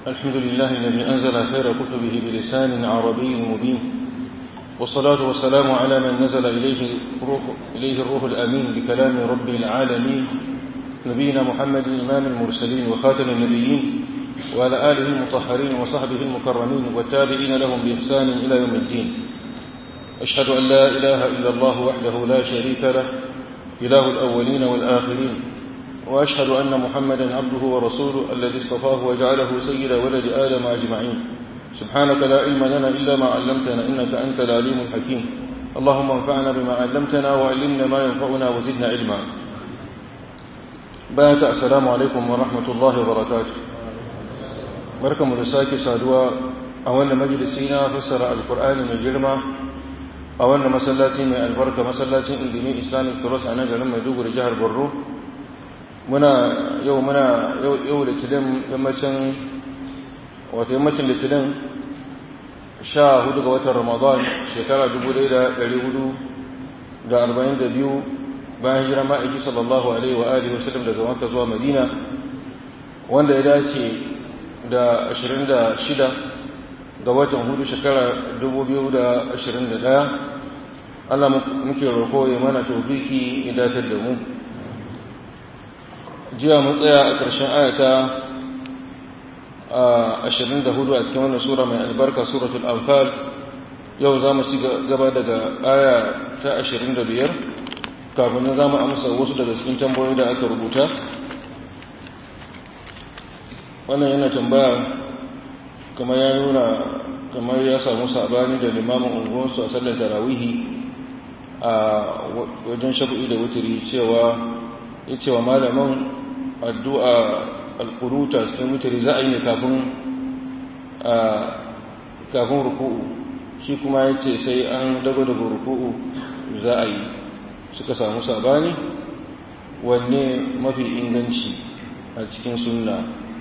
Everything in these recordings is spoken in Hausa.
الحمد لله الذي أنزل خير كتبه بلسان عربي مبين والصلاة والسلام على من نزل إليه الروح, إليه الروح الأمين بكلام رب العالمين نبينا محمد إمام المرسلين وخاتم النبيين وعلى آله المطهرين وصحبه المكرمين والتابعين لهم بإحسان إلى يوم الدين أشهد أن لا إله إلا الله وحده لا شريك له إله الأولين والآخرين وأشهد أن محمدا عبده ورسوله الذي اصطفاه وجعله سيد ولد آدم أجمعين سبحانك لا علم لنا إلا ما علمتنا إنك أنت العليم الحكيم اللهم انفعنا بما علمتنا وعلمنا ما ينفعنا وزدنا علما بارك السلام عليكم ورحمة الله وبركاته بركة مرساك سادوا أولا مجلسينا فسر القرآن من جرمه أولا مسلاتي من البركة مسلاتي إندمي إسلامي كروس أنا جرم مدوغر جهر برو muna yau muna yau litinin yammacin wata yammacin litinin sha hudu ga watan ramadan shekara dubu ɗaya da ɗari hudu da arba'in da biyu bayan hijira ma'aiki sallallahu alaihi wa alihi wasallam daga wanka zuwa madina wanda ya dace da ashirin da shida ga watan hudu shekara dubu biyu da ashirin da ɗaya allah muke roƙo ya mana tofiki ya datar da mu jiya mun tsaya a ƙarshen ayata ashirin da hudu a cikin wannan sura mai albarka suratul anfal yau za mu ci gaba daga aya ta ashirin da biyar kafin za mu amsa wasu daga cikin tambayoyi da aka rubuta wannan yana tambaya kamar ya nuna kamar ya samu sabani da limamin unguwarsu a sallar tarawihi a wajen shafi'i da wuturi cewa ya cewa malamin addu'a alƙuruta cikin mutane za a yi ne kafin ruku'u shi kuma ya ce sai an dago daga ruku'u za a yi suka samu sabani wanne mafi inganci a cikin sunna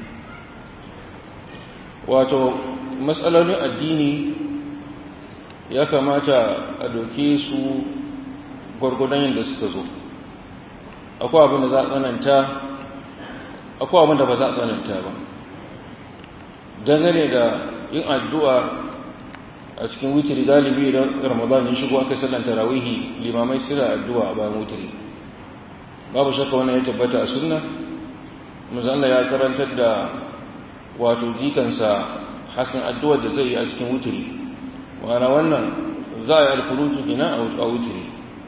wato matsalolin addini ya kamata a doke su gwargwadon yadda suka zo akwai abin da za a tsananta akwai abin da ba za a tsananta ba dangane da yin addu'a a cikin witiri galibi idan ramadan ya shigo aka sallan tarawihi limamai suna addu'a a bayan witiri babu shakka wannan ya tabbata a sunna Allah ya karantar da wato jikansa hasan addu'ar da zai yi a cikin witiri wana wannan za a yi alkurutu gina a witiri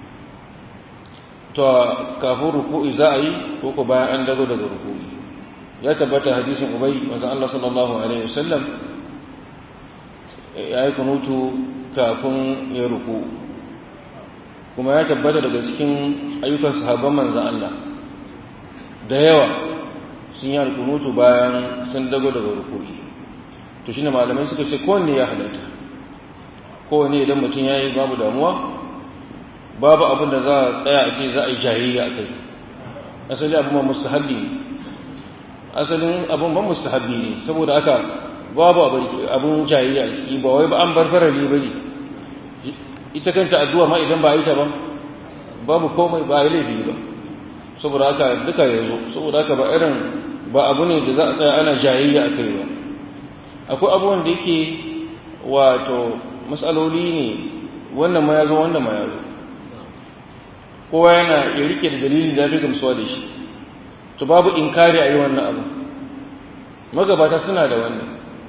to kafin ruku'i za a yi ko ko bayan an dago daga ruku'i ya tabbata hadisin ubay manzon Allah sallallahu alaihi wasallam ya yi kunutu kafin ya ruku kuma ya tabbata daga cikin ayyukan sahabban manzon Allah da yawa sun yi kunutu bayan sun dago daga ruku'i to shine malamai suka ce kowanne ya halatta kowanne idan mutum ya yi babu damuwa babu abin da za a tsaya a ce za a yi jayayya a kai asali abin ma mustahabbi ne asalin abin ban mustahabbi ne saboda aka babu abin jayayya a ciki ba wai ba an bar farali ba ne ita kanta addu'a ma idan ba a yi ta ba babu komai ba a yi laifi ba saboda haka duka ya zo saboda haka ba irin ba abu ne da za a tsaya ana jayayya a kai ba akwai abubuwan da yake wato matsaloli ne wannan ma ya zo wannan ma ya zo kowa yana ya rike da dalilin da fi gamsuwa da shi to babu inkari a yi wannan abu magabata suna da wannan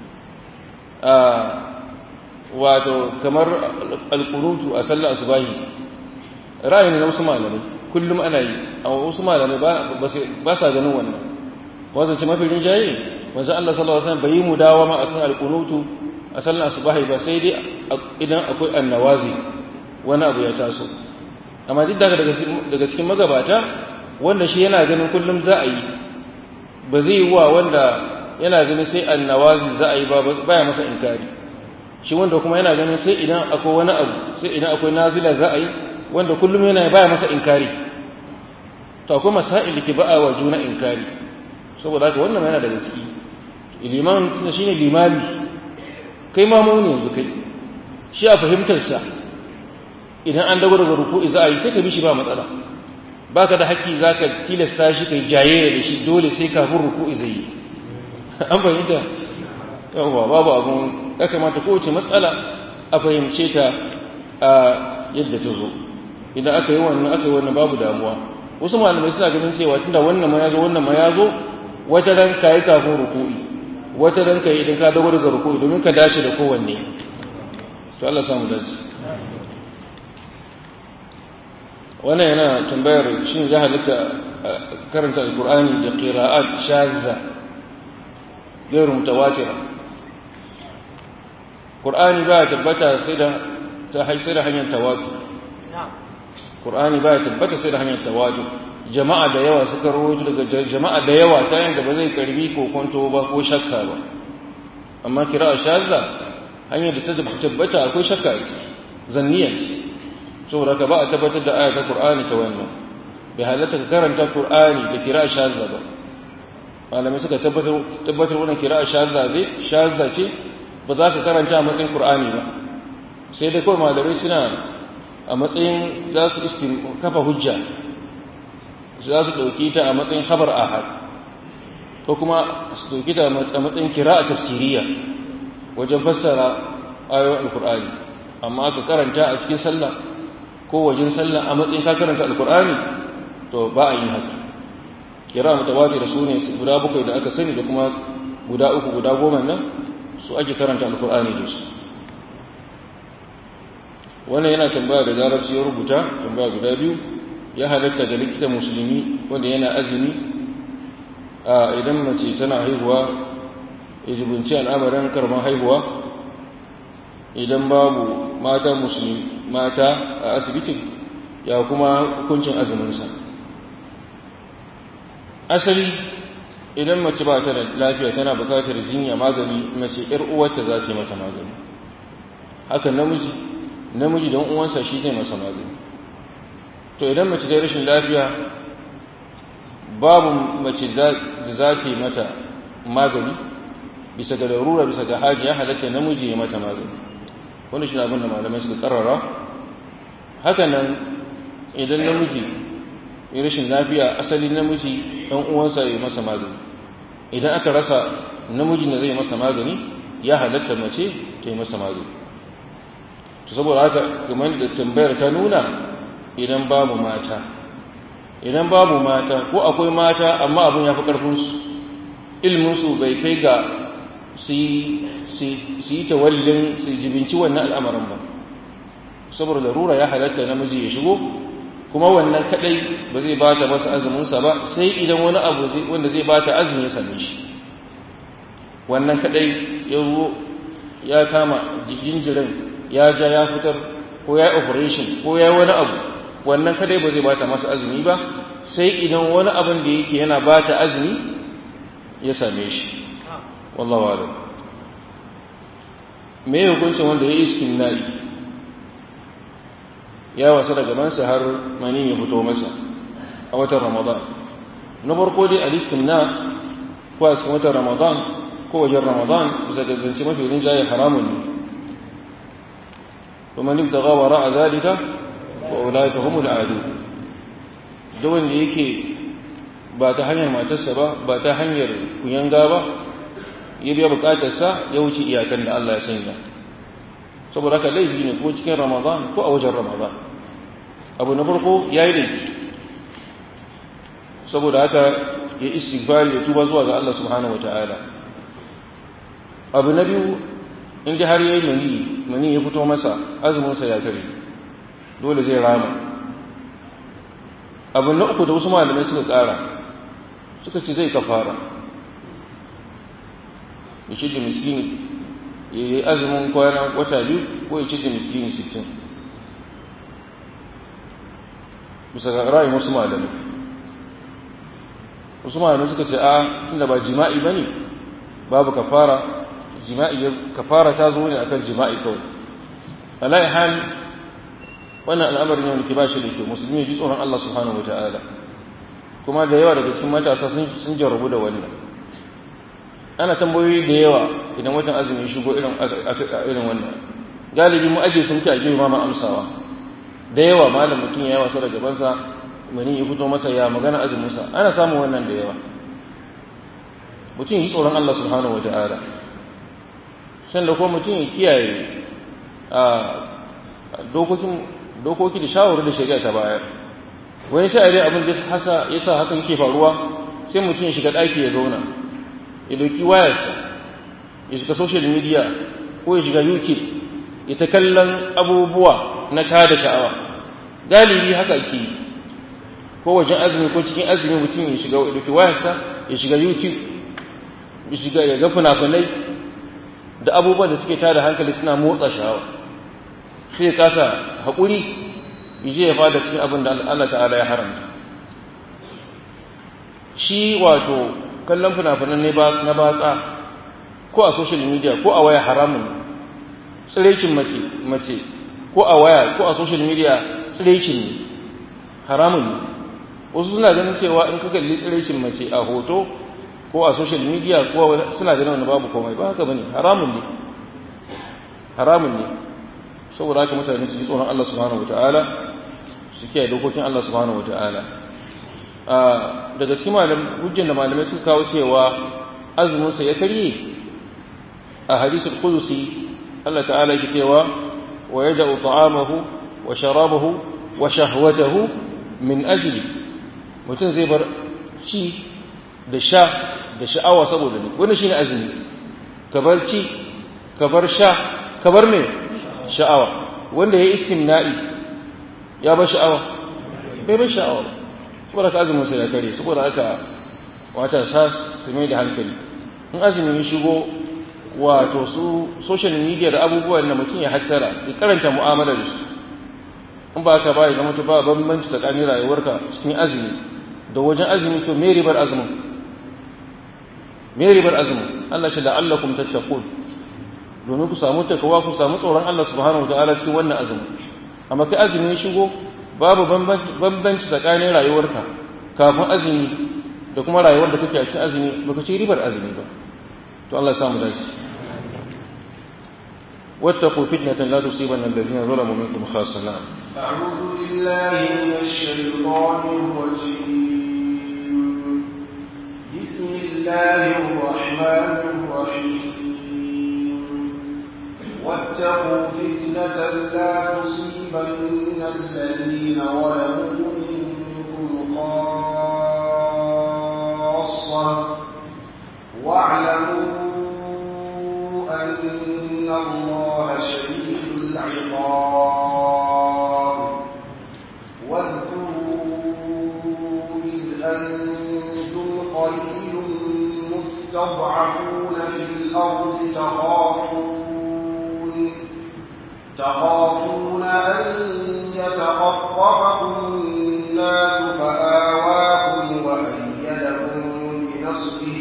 wato kamar alkurutu a sallar asubahi ra'ayi ne na wasu malamai kullum ana yi a wasu malamai ba sa ganin wannan wanda ce mafi rinjaye wanzu Allah sallallahu alaihi wasallam bai yi mudawama akan alkurutu a sallar asubahi ba sai dai idan akwai annawazi wani abu ya taso amma duk daga daga cikin magabata wanda shi yana ganin kullum za a yi ba zai yi wa wanda yana ganin sai annawazi za a yi ba baya masa inkari shi wanda kuma yana ganin sai idan akwai wani abu sai idan akwai nazila za a yi wanda kullum yana baya masa inkari to akwai masail da ke ba'a wa juna inkari saboda haka wannan yana daga ciki liman shine limami kai ma mu ne yanzu kai shi a fahimtar sa idan an dago daga ruku'i za a yi sai ka bi shi ba matsala baka da haƙƙi zaka tilasta shi kai jayayya da shi dole sai kafin ruku'i zai yi an fahimta yawwa babu abun ya kamata kowace matsala a fahimce ta a yadda ta zo idan aka yi wannan aka yi wannan babu damuwa wasu malamai suna ganin cewa tunda wannan ma ya zo wannan ma ya zo wata ran ka yi kafin ruku'i wata ran ka yi idan ka dago daga ruku'i domin ka dace da kowanne to Allah samu dace wannan yana tambayar shin za halitta karanta alkur'ani da qira'at shazza gairu mutawatira qur'ani ba tabbata sai da ta sai da hanyar tawatu qur'ani ba tabbata sai da hanyar tawatu jama'a da yawa suka rawaito daga jama'a da yawa ta yanda ba zai karbi ko kwanto ba ko shakka ba amma qira'a shazza hanyar da ta tabbata akwai shakka zanniyan saboda ka ba a tabbatar da aya ta Qur'ani ta wannan bai halatta ka karanta Qur'ani da kira shazza ba malamai suka tabbatar tabbatar wannan kira shazza zai shazza ce ba za ka karanta a matsayin Qur'ani ba sai dai kawai malamai suna a matsayin za su istin kafa hujja za su dauki ta a matsayin khabar ahad ko kuma su dauki ta a matsayin kira tafsiriya wajen fassara ayoyin alqur'ani amma ka karanta a cikin sallah ko wajen sallah a matsayin ka karanta alkur'ani to ba a yi haka kira mutawatir su ne guda bakwai da aka sani da kuma guda uku guda goma nan su ake karanta alkur'ani da su wannan yana tambaya da larabci ya rubuta tambaya guda biyu ya halatta da likita musulmi wanda yana azumi a idan mace tana haihuwa ya jibinci al'amarin karban haihuwa idan babu mata musulmi mata a asibitin ya kuma hukuncin azuminsa asali idan mace ba ta da lafiya tana bukatar jinya magani mace ‘yar uwarta za ta yi mata magani haka namiji namiji don uwansa shi zai masa magani to idan mace da rashin lafiya babu mace da za ta yi mata magani bisa ga larura bisa ga haji ya halatta namiji ya mata magani wani shi abin da malamai suka karara haka nan idan namiji ya rashin lafiya asali namiji ɗan uwansa ya masa magani idan aka rasa namijin da zai masa magani ya halatta mace ta yi masa magani to saboda haka kamar da tambayar ta nuna idan babu mata idan babu mata ko akwai mata amma abin ya fi ƙarfinsu ilminsu bai kai ga su yi tawallin su jibinci wannan al'amarin ba saboda larura ya halatta namiji ya shigo kuma wannan kadai ba zai ba ta masa azuminsa ba sai idan wani abu wanda zai ba ta azumi ya same shi wannan kadai ya zo ya kama jinjirin ya ja ya fitar ko ya operation ko ya wani abu wannan kadai ba zai ba ta masa azumi ba sai idan wani abin da yake yana ba ta azumi ya same shi wallahu a'lam me hukuncin wanda ya yi iskin na'i ya wasa daga mansa har mani ya fito masa a watan ramadan na farko dai alistin na ko a cikin watan ramadan ko wajen ramadan bisa ga zance mafi rinjaye haramun ne kuma nik da gawara a zalika wa ulaika humul adu da wanda yake ba ta hanyar matarsa ba ba ta hanyar kuyanga ba ya biya bukatarsa ya wuce iyakan da Allah ya sanya saboda haka laifi ne ko cikin ramadan ko a wajen ramadan abu na farko ya yi laifi saboda haka ya istighfari ya tuba zuwa ga Allah subhanahu wa ta'ala abu na biyu in ji har ya yi mani mani ya fito masa azuminsa ya kare dole zai rama abu na uku da wasu malamai suka tsara suka ce zai kafara ya ce da miskini ya yi azumin kwana wata biyu ko ya ce da miskini sittin bisa ga ra'ayin wasu malamai wasu malamai suka ce a tunda ba jima'i ba ne babu kafara jima'i kafara ta zo ne akan jima'i kawai ala'i hal wannan al'amarin yau da ke ba shi da kyau musulmi ya ji tsoron Allah subhanahu wa ta'ala kuma da yawa daga cikin matasa sun jarrabu da wannan ana tambayoyi da yawa idan watan azumi shigo irin irin wannan galibi mu aje sun ci a ma ma amsawa da yawa malam mutum ya yawa da gabansa mani ya fito masa ya magana azumin sa ana samun wannan da yawa mutum yi tsoron Allah subhanahu wataala sanda ko mutum ya kiyaye a dokokin dokoki da shawarar da shari'a ta bayar wani ta dai abin da hasa yasa hakan yake faruwa sai mutum ya shiga ɗaki ya zauna ya dauki wayarsa ya shiga social media ko ya shiga youtube ya ta kallon abubuwa na tada sha'awa galibi haka ke yi ko wajen azumi ko cikin azumi mutum ya shiga ya dauki wayarsa ya shiga youtube ya shiga ya ga fina-finai da abubuwan da suke tada hankali suna motsa sha'awa sai ya kasa haƙuri ya je ya fada cikin abin da Allah ta'ala ya haramta shi wato kallon fina-finan na batsa ko a social media ko a waya haramun tsirecin mace mace ko a waya ko a social media tsirecin ne haramun ne wasu suna ganin cewa in ka kalli tsirecin mace a hoto ko a social media ko suna ganin wani babu komai ba haka bane haramun ne haramun ne saboda haka mutane su ji tsoron Allah subhanahu wataala su kiyaye dokokin Allah subhanahu wataala daga cikin malam hujjan da malamai suka kawo cewa azumin sa ya karye a hadisul qudusi Allah ta'ala yake cewa wa yada'u ta'amahu wa sharabahu wa shahwatahu min ajli mutum zai bar ci da sha da sha'awa saboda ni wannan shine azumi ka bar ci ka bar sha ka bar me sha'awa wanda ya istimna'i ya bar sha'awa bai bar sha'awa saboda ka azumin sai ya kare saboda haka wata sa su mai da hankali in azumi ya shigo wato su social media da abubuwan da mutum ya hattara ya karanta mu'amala da su in ba ka ba ya zama ba bambanci tsakanin rayuwarka cikin azumi da wajen azumi to me ribar azumin me ribar azumin Allah shi la'allakum tattaqun domin ku samu takawa ku samu tsoron Allah subhanahu wa ta'ala cikin wannan azumi amma kai azumi ya shigo babu bambanci tsakanin rayuwarka kafin azumi da kuma rayuwar da kake a cikin azumi baka ci ribar azumi ba to Allah ya samu dace واتقوا فتنة لا تصيبن الذين ظلموا منكم خاصة نعم أعوذ بالله من الشيطان الرجيم بسم الله الرحمن الرحيم واتقوا فتنة لا تصيبن الذين ظلموا منكم خاصة واعلموا أن الله شديد العقاب واذكروا إذ أنتم قليل مستضعفون في الأرض تخافون تخافون أن يتخطفكم الناس فآواكم وأيدكم بنصره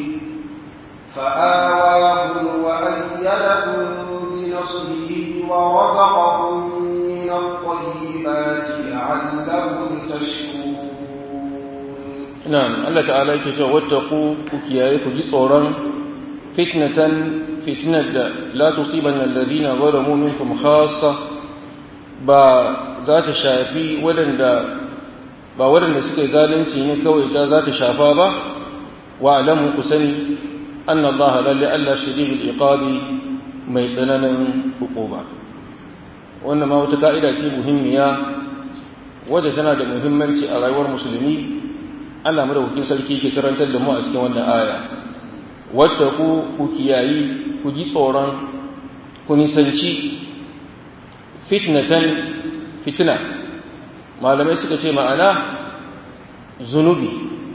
فآواكم وأيدكم بنصره ورزقكم من الطيبات لعلكم تشكرون نعم الله تعالى يكتب واتقوا كيايكم جسورا فتنة فتنة لا تصيبن الذين ظلموا منكم خاصة با ذات شافي ولن ba waɗanda suka yi zalunci ne kawai ta za ta shafa ba wa alamu ku sani anna Allah lalle Allah shadidul iqabi mai tsananin hukuma wannan ma wata ka'ida ce muhimmiya wadda tana da muhimmanci a rayuwar musulmi Allah madaukakin sarki ke karantar da mu a cikin wannan aya wacce ku ku kiyayi ku ji tsoron ku nisanci fitnatan fitna malamai suka ce ma'ana zunubi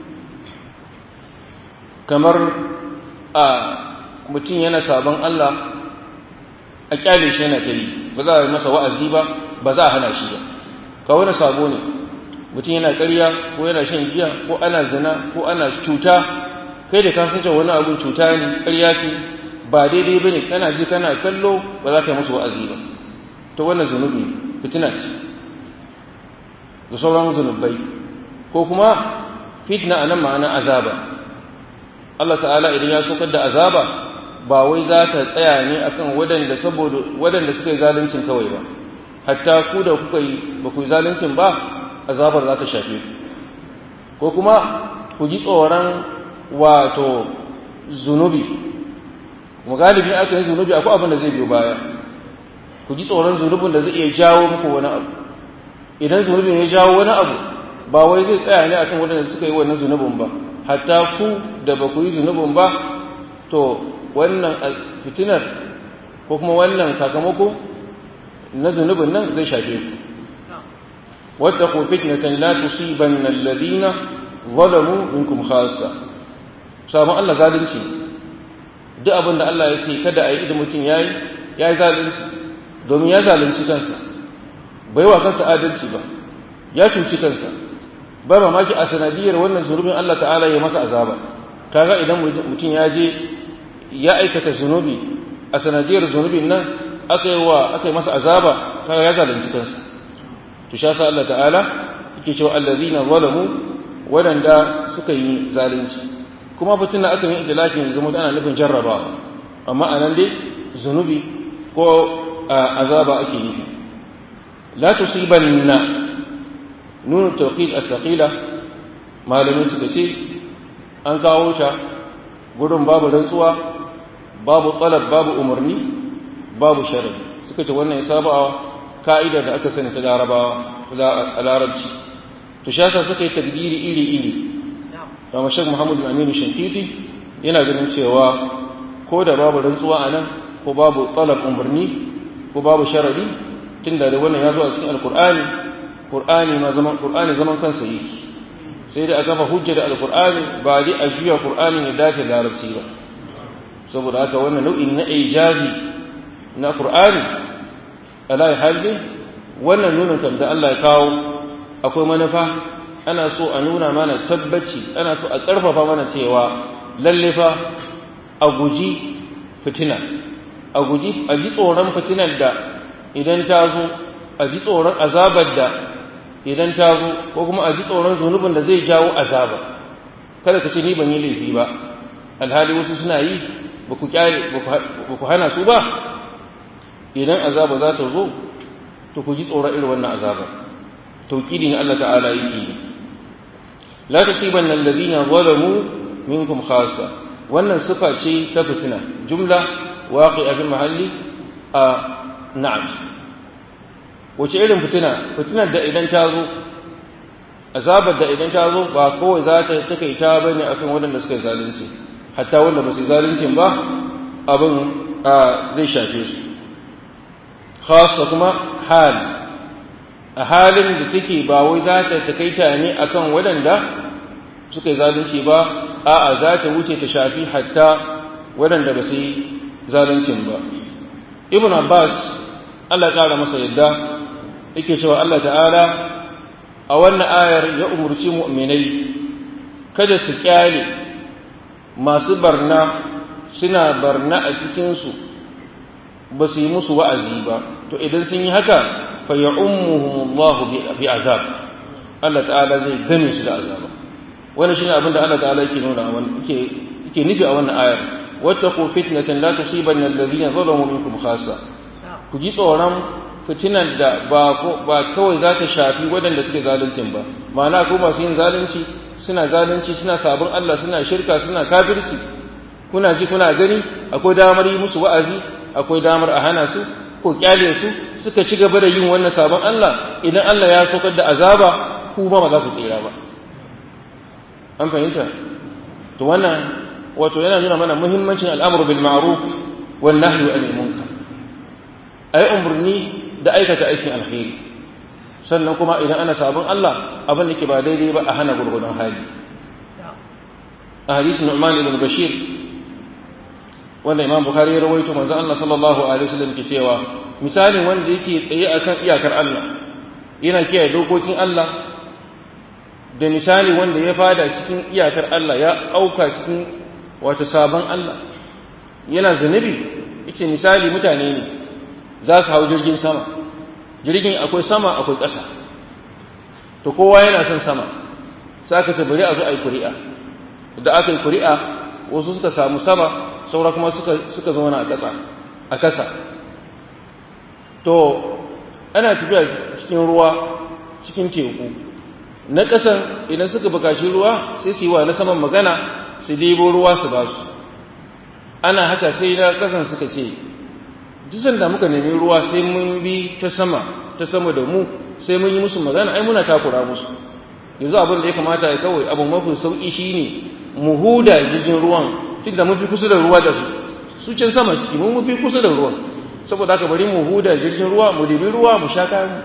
kamar a mutum yana sabon Allah a kyale shi yana ta yi ba za a yi masa wa'azi ba ba za a hana shi ba ka wani sabo ne mutum yana ƙarya ko yana shan giya ko ana zina ko ana cuta kai da ka san wani abun cuta ne ƙarya ce ba daidai ba ne kana ji kana kallo ba za ka yi musu wa'azi ba to wannan zunubi fitina ce da sauran zunubai ko kuma fitna a nan ma'ana azaba Allah ta'ala idan ya saukar da azaba ba wai za ta tsaya ne akan waɗanda saboda waɗanda suka yi zaluncin kawai ba hatta ku da kuka yi ba ku yi zaluncin ba azabar za ta shafe ku ko kuma ku ji tsoron wato zunubi kuma galibi aka yi zunubi akwai abin da zai biyo baya ku ji tsoron zunubin da zai iya jawo muku wani abu idan zunubin ya jawo wani abu ba wai zai tsaya ne akan waɗanda suka yi wannan zunubin ba hatta ku da ba ku yi zunubin ba to wannan fitinar ko kuma wannan sakamako na zunubin nan zai shafe ku واتقوا فتنة لا تصيبن الذين ظلموا منكم خاصة sabon Allah zalunci duk abin da Allah ya ce kada a yi idan mutum ya yi ya yi zalunci domin ya zalunci kansa bai wa kansa adalci ba ya cuci kansa ba mamaki a sanadiyar wannan zunubin Allah ta'ala ya masa azaba kaga idan mutum ya je ya aikata zunubi a sanadiyar zunubin nan aka yi wa aka yi masa azaba kaga ya zalunci kansa to sha sa Allah ta'ala yake cewa allazina zalamu wadanda suka yi zalunci kuma fitin aka yi idlakin zama ana nufin jarrabawa amma anan dai zunubi ko azaba ake nufi la tusibanna nun tawqid as-saqila malamin suka ce an kawo ta gudun babu rantsuwa babu talab babu umarni babu sharadi suka ce wannan ya sabawa ka'idar da aka sani ta larabawa a larabci to shasa suka yi takdiri iri-iri da mashak muhammadu aminu shankiti yana ganin cewa ko da babu rantsuwa a nan ko babu tsalab umarni ko babu sharadi tun da wannan ya zo a cikin alkur'ani qur'ani ma zaman qur'ani zaman kansa yi sai da aka fa hujja da alkur'ani ba dai a juya qur'ani ya dace larabci ba saboda haka wannan nau'in na ijazi na qur'ani ala halin wannan nunin kan da Allah ya kawo akwai manufa ana so a nuna mana tabbaci ana so a ƙarfafa mana cewa lalle fa a guji fitina a guji a ji tsoron fitinar da idan ta zo a ji tsoron azabar da idan ta zo ko kuma a ji tsoron zunubin da zai jawo azaba kada ka ce ni ban yi laifi ba alhali wasu suna yi ba ku kyale ba ku hana su ba idan azaba za ta zo to ku ji tsoron irin wannan azaba tauqidi ne Allah ta'ala yake la tusibanna alladhina zalamu minkum khassa wannan sifa ce ta fitina jumla waqi'a fil mahalli a na'am wace irin fitina fitinar da idan ta zo azabar da idan ta zo ba kawai za ta take ta bane akan waɗanda suka yi zalunci hatta wanda ba su zaluncin ba abin zai shafe su khassa kuma hal a halin da take ba wai za ta takaita ne akan waɗanda suka yi zalunci ba a'a za ta wuce ta shafi hatta waɗanda ba su yi zaluncin ba ibn abbas Allah ƙara masa yadda yake cewa Allah ta'ala a wannan ayar ya umurci mu'minai kada su kyale masu barna suna barna a cikinsu ba su yi musu wa'azi ba to idan sun yi haka fa ya ummuhumullahu bi azab Allah ta'ala zai game su da azaba wannan shine abin da Allah ta'ala yake nuna wannan yake yake nufi a wannan ayar wattaqu fitnatan la tusibanna alladhina zalamu minkum khassa ku ji tsoron fitinan da ba ba kawai za ta shafi waɗanda suke zaluncin ba ma'ana ko masu yin zalunci suna zalunci suna sabon Allah suna shirka suna kafirci kuna ji kuna gani akwai damar yi musu wa'azi akwai damar a hana su ko kyale su suka ci gaba da yin wannan sabon Allah idan Allah ya saukar da azaba ku ba za ku tsira ba an fahimta to wannan wato yana nuna mana muhimmancin al'amru bil ma'ruf wan nahyi anil munkar ai umurni da aikata aikin alheri sannan kuma idan ana sabon Allah abin da ke ba daidai ba a hana gurgurdan hali a hadisin Nu'man ibn Bashir wanda Imam Bukhari ya rawaito manzo Allah sallallahu alaihi wasallam ke cewa misalin wanda yake tsaye akan iyakar Allah yana kiyaye dokokin Allah da misali wanda ya fada cikin iyakar Allah ya auka cikin wata sabon Allah yana zunubi yace misali mutane ne za su hau jirgin sama jirgin akwai sama akwai ƙasa to kowa yana son sama sai aka ce bari a zo a yi kuri'a da aka yi kuri'a wasu suka samu sama saura kuma suka suka zauna a ƙasa a ƙasa to ana tafiya cikin ruwa cikin teku na ƙasan idan suka bukaci ruwa sai su yi wa na saman magana su debo ruwa su ba su ana haka sai na kasan suka ce duk sanda muka nemi ruwa sai mun bi ta sama ta sama da mu sai mun yi musu magana ai muna takura musu yanzu abin da ya kamata ya kawai abu mafi sauki shine mu huda jirgin ruwan tunda mun fi kusa da ruwa da su su can sama ciki mun fi kusa da ruwan saboda haka bari mu huda jirgin ruwa mu dibi ruwa mu sha kayan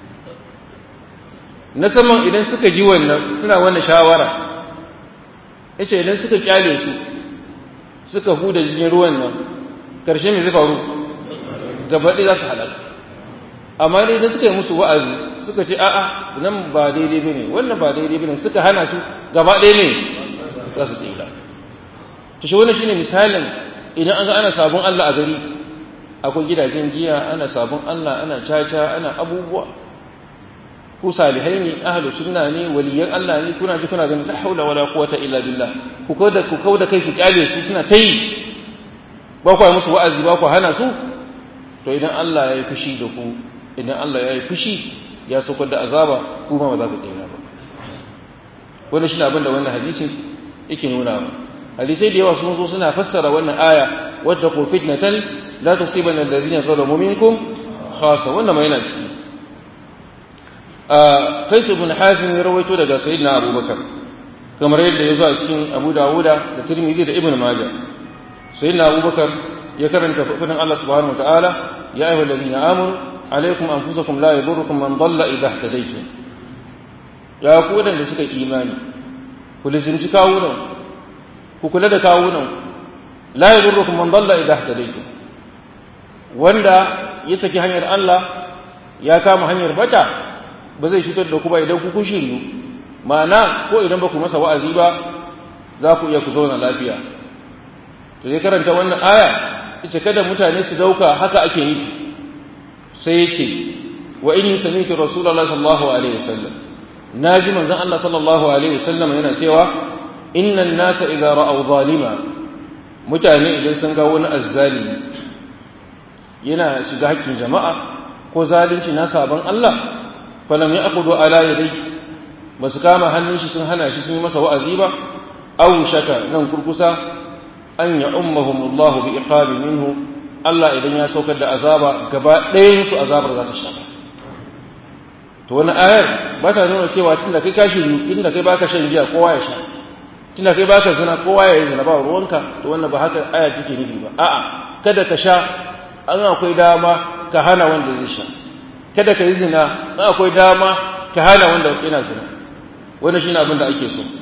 na saman idan suka ji wannan suna wannan shawara yace idan suka kyale su suka huda jirgin ruwan nan karshe me zai faru gaba ɗaya za su halaka amma dai idan suka yi musu wa'azi suka ce a'a nan ba daidai bane wannan ba daidai bane suka hana su gaba ɗaya ne za su tsira to shi wannan shine misalin idan an ga ana sabon Allah a gari akwai gidajen giya ana sabon Allah ana caca ana abubuwa ku salihai ne ahlu sunna ne waliyan Allah ne kuna ji kuna ganin la haula wala quwwata illa billah ku kauda ku kauda kai ku kyale su suna tayi ba ku musu wa'azi ba ku hana su to idan Allah ya yi fushi da ku idan Allah ya yi fushi ya saukar da azaba kuma ba za ku tsira ba wannan shi ne abin da wannan hadisin yake nuna ba hadisai da yawa sun zo suna fassara wannan aya wadda ku fitnatan la tusibanna alladhina zalamu minkum khassa wannan ma yana ciki a kais ibn hazim ya rawaito daga sayyidina abubakar kamar yadda ya zo a cikin abu dawuda da tirmidhi da ibn majah sayyidina abubakar ya karanta fadin Allah subhanahu wa ta'ala ya ayyuhal ladina amanu alaikum anfusakum la yadurrukum man dalla idha ihtadaytum ya ku da suka imani ku lizimci kawunan ku kula da kawunan la yadurrukum man dalla idha ihtadaytum wanda ya saki hanyar Allah ya kama hanyar bata ba zai cutar da ku ba idan ku kun shiryu ma'ana ko idan ba ku masa wa'azi ba za ku iya ku zauna lafiya to sai karanta wannan aya ita kada mutane su dauka haka ake nufi sai yake wa inni sami'tu rasulullahi sallallahu alaihi wasallam naji manzon Allah sallallahu alaihi wasallam yana cewa innan nasa idza ra'aw zalima mutane idan sun ga wani azzalimi yana shiga hakkin jama'a ko zalunci na sabon Allah falam ya'khudhu ala yadayhi basu kama hannun shi sun hana shi sun yi masa wa'azi ba aw shaka nan kurkusa an ya ummahumullahu bi iqabi minhu Allah idan ya saukar da azaba gaba ɗayan su azabar za ta shafa to wani ayar ba ta nuna cewa tunda kai ka shiru tunda kai baka shan giya kowa ya sha tunda kai baka zina kowa ya yi zina ba ruwanka to wannan ba haka aya take nufi ba a'a kada ka sha an akwai dama ka hana wanda zai sha kada ka yi zina an akwai dama ka hana wanda yana zina wannan shine abin da ake so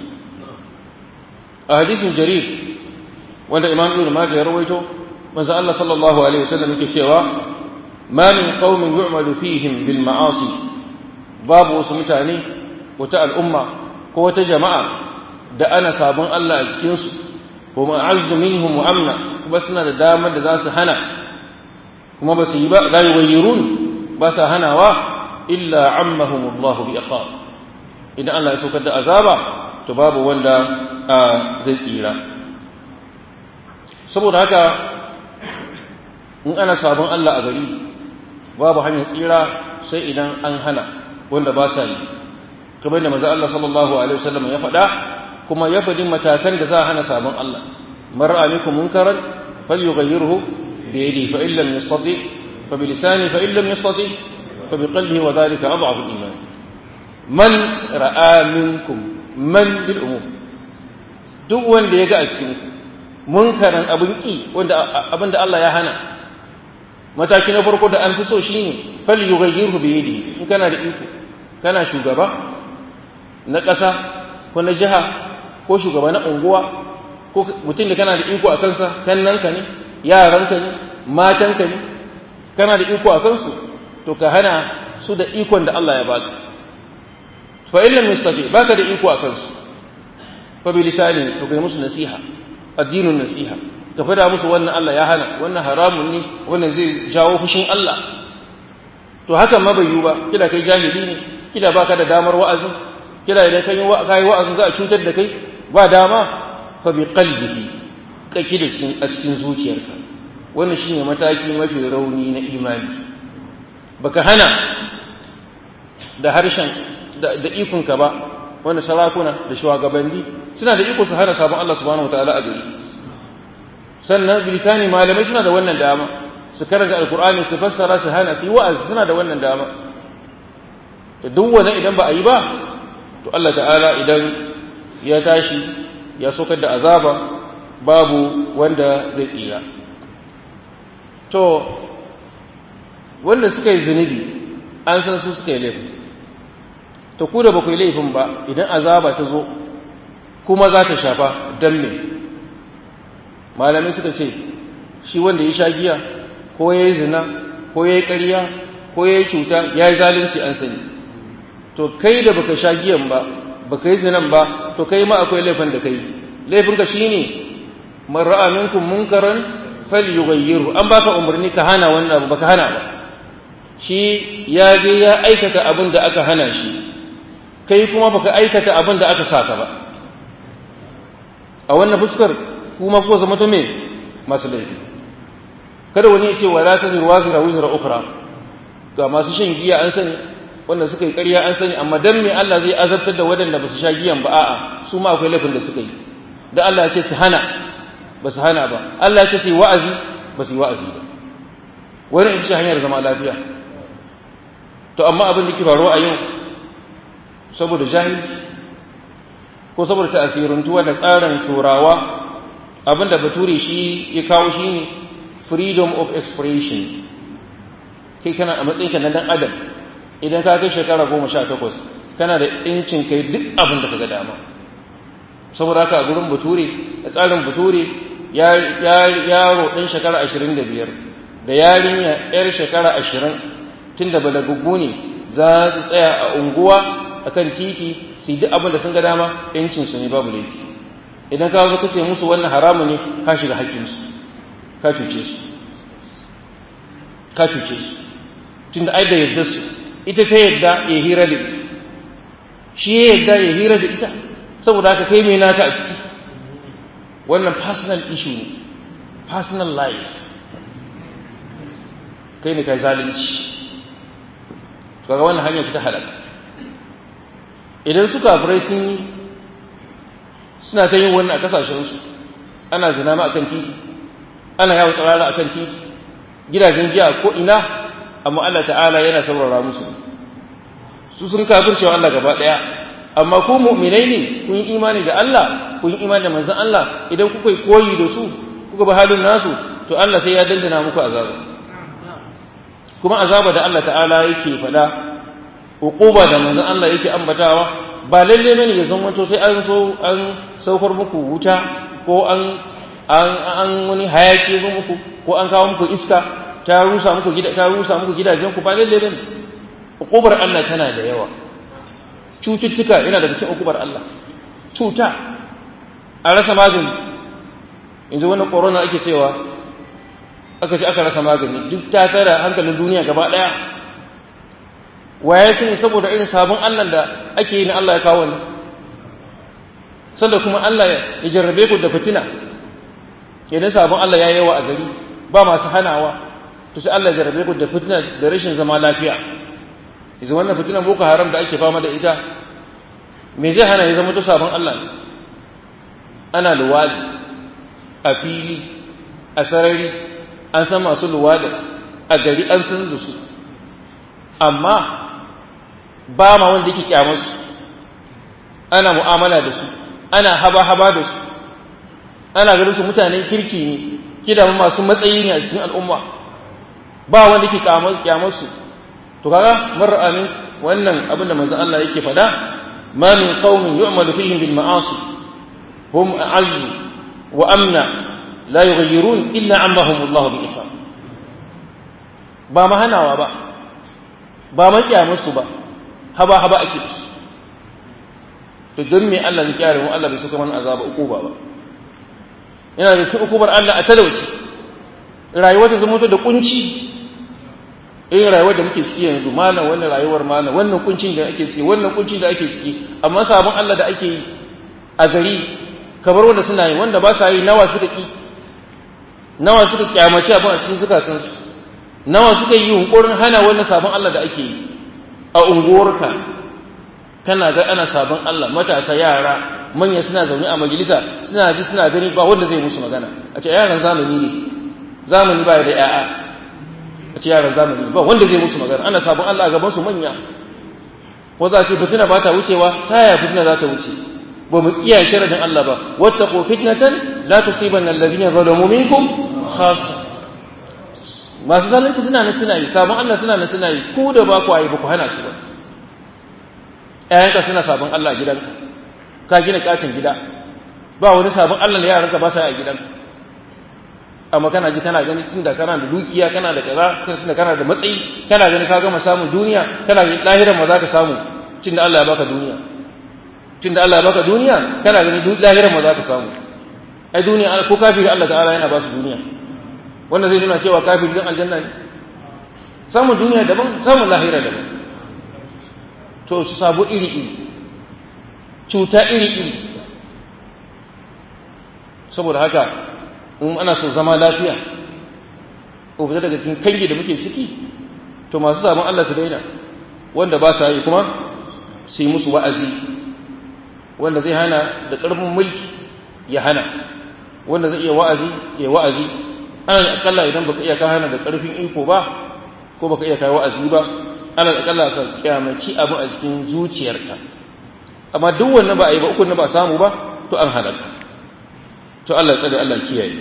a hadisin jarir wanda imam ibn majah ya rawaito manzo Allah sallallahu alaihi wasallam yake cewa ma min qaumin yu'malu fihim bil ma'asi babu wasu mutane wata al'umma ko wata jama'a da ana sabon Allah a cikin su ko ma'azzu minhum wa amna kuma suna da damar da za su hana kuma ba su yi ba la yuwayyirun ba sa hanawa illa ammahum Allah bi iqab idan Allah ya saukar da azaba to babu wanda zai tsira saboda haka in ana sabon Allah a gari babu hanyar tsira sai idan an hana wanda ba sa yi kamar da manzo Allah sallallahu alaihi wasallam ya faɗa kuma ya faɗi matakan da za a hana sabon Allah mar'a minkum munkaran falyughayyirhu bi yadihi fa in lam yastati fa bi lisani fa in lam yastati fa bi qalbihi wa dhalika adhafu al-iman man ra'a minkum man bil umum duk wanda ya ga a cikin munkaran abin ki wanda abin da Allah ya hana mataki na farko da an fi so shine fal yughayyirhu bi yadihi in kana da iko kana shugaba na ƙasa ko na jiha ko shugaba na unguwa ko mutum da kana da iko a kansa kannanka ne yaranka ne matanka ne kana da iko a kansu to ka hana su da ikon da Allah ya baka fa in lam yastati baka da iko a kansu fa bi lisani to kai musu nasiha addinin nasiha ka fada musu wannan Allah ya hana wannan haramun ne wannan zai jawo fushin Allah to hakan ma bai yiwu ba kila kai jahili ne kila baka da damar wa'azi kila idan kai kai wa'azi za a cutar da kai ba dama fa bi qalbihi kake da cikin a cikin zuciyarka wannan shine mataki mafi rauni na imani baka hana da harshen da, da ikonka ba wanda sarakuna da shugabanni suna da iko su hana sabon Allah subhanahu wataala a gari sannan bilkani malamai suna da wannan dama su karanta alkur'ani su fassara su hana su yi wa'azi suna da wannan dama da duk wani idan ba a yi ba to Allah ta'ala idan ya tashi ya sokar da azaba babu wanda zai tsira to wanda suka yi zunubi an san su suka yi laifin to ku da ba ku yi laifin ba idan azaba ta zo kuma za ta shafa dan me malamai suka ce shi wanda ya sha giya ko ya yi zina ko ya yi ƙarya ko ya yi cuta ya yi zalunci an sani to kai da baka sha giyan ba baka yi zinan ba to kai ma akwai laifin da kai laifinka shine man ra'a minkum munkaran falyughayyirhu an baka umarni ka hana wannan abu baka hana ba shi ya je ya aikata abin da aka hana shi kai kuma baka aikata abin da aka saka ba a wannan fuskar kuma ko zama to me masu laifi kada wani ya ce wa la tazir wazira wizra ukhra ga masu shan giya an sani wanda suka yi ƙarya an sani amma dan me Allah zai azabtar da waɗanda ba su sha giyan ba a'a su ma akwai laifin da suka yi da Allah ya ce su hana ba su hana ba Allah ya ce su yi wa'azi ba su yi wa'azi ba wani ita ce hanyar zama lafiya to amma abin da ke faruwa a yau saboda jahilci ko saboda ta'asirantuwa da tsarin turawa abin da bature shi ya kawo shi ne freedom of expression kai kana a matsayinka na dan adam idan ka kai shekara goma sha takwas kana da incin kai duk abin da ka ga dama saboda haka a gurin bature da tsarin bature yaro ɗan shekara ashirin da biyar da yarinya yar shekara ashirin tun da balagaggu ne za su tsaya a unguwa a kan titi su yi duk abin da sun ga dama ‘yancinsu ne babu laifi idan ka zo kace musu wannan haramu ne ka shiga haƙƙinsu ka cuce su ka cuce su tun da ai da yadda su ita ta yadda ya hira da ita shi ya yadda ya hira da ita saboda haka kai mai naka a ciki wannan personal issue ne personal life kai ne kai zalunci kaga wannan hanyar ta halaka idan su kafirai sun yi suna ta yin wannan a kasashensu ana zina ma akan titi ana yawon tsarara akan titi gidajen giya ko ina amma Allah ta'ala yana saurara musu su sun kafircewa Allah gaba daya amma ku mu'minai ne kun yi imani da Allah kun yi imani da manzon Allah idan kuka yi koyi da su kuka ba halin nasu to Allah sai ya dandana muku azaba kuma azaba da Allah ta'ala yake faɗa uquba da manzon Allah yake ambatawa ba lalle bane ya zama to sai an so an saukar muku wuta ko an an an wani hayaki zo muku ko an kawo muku iska ta rusa muku gida ta rusa muku gidajen ku ba lalle bane uqubar Allah tana da yawa cututtuka yana daga cikin uqubar Allah cuta a rasa magani yanzu wannan corona ake cewa aka ce aka rasa magani duk ta tara hankalin duniya gaba daya waye sani saboda irin sabon Allah da ake yi na Allah ya kawo ne sanda kuma Allah ya jarrabe ku da fitina idan sabon Allah ya yawa a gari ba masu hanawa to sai Allah ya jarrabe ku da fitina da rashin zama lafiya yanzu wannan fitinan boko haram da ake fama da ita me zai hana ya zama to sabon Allah ne ana luwadi a fili a sarari an san masu luwada a gari an san da su amma ba ma wanda yake kyamar su ana mu'amala da su ana haba-haba da su ana ganin su mutanen kirki ne kida masu matsayi ne a cikin al'umma ba wanda yake kyamar su to kaga mar'amin wannan abin da manzon Allah yake faɗa ma min qaumin yu'malu fihim bil ma'asi hum a'azzu wa amna la yughayyirun illa ammahum Allah bi ihsan ba ma hanawa ba ba ma kyamusu ba haba haba ake to don me Allah ya kyare mu Allah bai saka mana azaba ukuba ba yana da cikin ukubar Allah a talauci rayuwar ta zama da kunci irin rayuwar da muke ciki yanzu malam wannan rayuwar malam wannan kuncin da ake ciki wannan kuncin da ake ciki amma sabon Allah da ake yi a gari kamar wanda suna yi wanda ba sa yi nawa suka ki nawa suka kyamaci abin a cikin zukatan su nawa suka yi yunkurin hana wannan sabon Allah da ake yi a unguwarka kana ga ana sabon Allah matasa yara manya suna zaune a majalisa suna ji suna gani ba wanda zai musu magana a ce yaran zamani ne zamani ba da ya'a a ce yaran zamani ba wanda zai musu magana ana sabon Allah a gaban su manya ko za ce fitina ba ta wucewa ta yaya fitina za ta wuce ba mu iya sharadin Allah ba wattaqu fitnatan la tusibanna alladhina zalamu minkum khassa masu zalunci suna nan suna yi sabon Allah suna nan suna yi ku da ba ku ayi ba ku hana su ba ƴaƴanka suna sabon Allah a gidanka ka gina katin gida ba wani sabon Allah da yaranka ba sa a gidanka amma kana ji kana gani tun da kana da dukiya kana da kaza tun da kana da matsayi kana gani ka gama samun duniya kana gani lahiran ma za ka samu tun da Allah ya baka duniya tun da Allah ya baka duniya kana gani lahiran ma za ka samu ai duniya ko kafiri Allah ta'ala yana ba su duniya wanda zai nuna cewa kafiri zan aljanna ne samun duniya daban samun lahira daban to su sabu iri iri cuta iri iri saboda haka in ana so zama lafiya ko fita daga cikin kange da muke ciki to masu sabon Allah su daina wanda ba sa yi kuma su yi musu wa'azi wanda zai hana da ƙarfin mulki ya hana wanda zai iya wa'azi ya wa'azi ana akalla idan baka iya ka hana da ƙarfin iko ba ko baka iya kai wa'azi ba ana akalla ka kyamaci abu a cikin zuciyarka amma duk wannan ba a yi ba uku na ba samu ba to an halaka to Allah ya tsare Allah ya kiyaye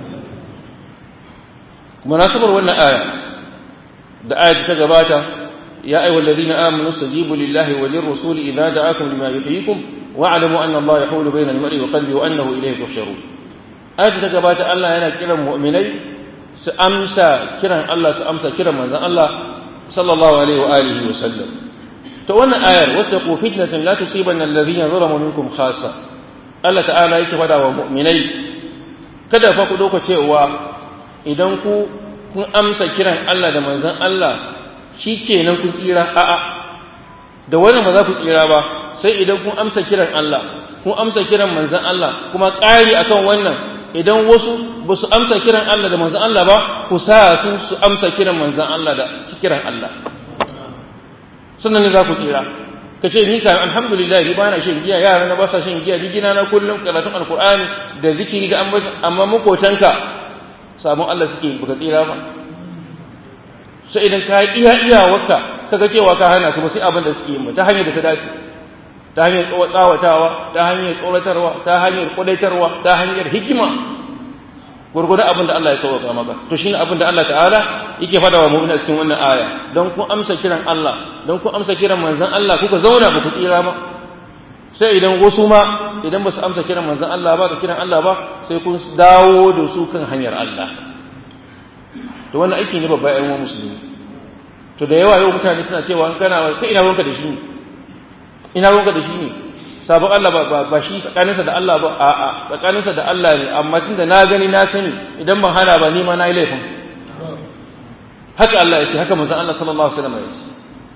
munasabar wannan aya da aya ta gabata ya ayyuhal ladina amanu stajibu lillahi wa lirrasuli idza da'akum lima yuhyikum wa'lamu anna Allah yahulu bayna al-mar'i wa qalbi wa annahu ilayhi tuhsharun aya ta gabata Allah yana kiran mu'minai su amsa kiran Allah su amsa kiran manzon Allah sallallahu alaihi wa alihi wa sallam to wannan ayar wattaqu fitnatan la tusibanna alladhina zalamu minkum khassa Allah ta'ala yake fada wa mu'minai kada fa ku dauka cewa idan ku kun amsa kiran Allah da manzon Allah shikenan kun tsira a'a da wannan ba za ku tsira ba sai idan kun amsa kiran Allah kun amsa kiran manzon Allah kuma ƙari akan wannan idan wasu ba su amsa kiran Allah da manzon Allah ba ku sa su su amsa kiran manzon Allah da kiran Allah sannan ne za ku tsira ka ce ni kan alhamdulillah ni ba na shan giya yara na ba sa shan giya ni gina na kullum karatun alqur'ani da zikiri da amma makotanka sabon Allah suke baka tsira ba sai idan ka iya iyawarka kaga cewa ka hana su ba sai abin da suke yi ta hanyar da ta dace ta hanyar tsawatawa ta hanyar tsoratarwa ta hanyar kudaitarwa ta hanyar hikima gurgurdan abin da Allah ya sauka maka to shine abin da Allah ta'ala yake fada wa mu'mina cikin wannan aya don kun amsa kiran Allah don kun amsa kiran manzon Allah kuka zauna ba ku tsira ba sai idan wasu ma idan ba su amsa kiran manzon Allah ba da kiran Allah ba sai kun dawo da su kan hanyar Allah to wannan aiki ne babba ƴan musulmi to da yawa yau mutane suna cewa kana sai ina ruwanka da shi ne ina ruwanka da shi ne sabon Allah ba ba shi tsakaninsa da Allah ba a a tsakaninsa da Allah ne amma tunda na gani na sani idan ban hana ba ni ma na yi laifin haka Allah ya ce haka manzon Allah sallallahu alaihi wasallam ya ce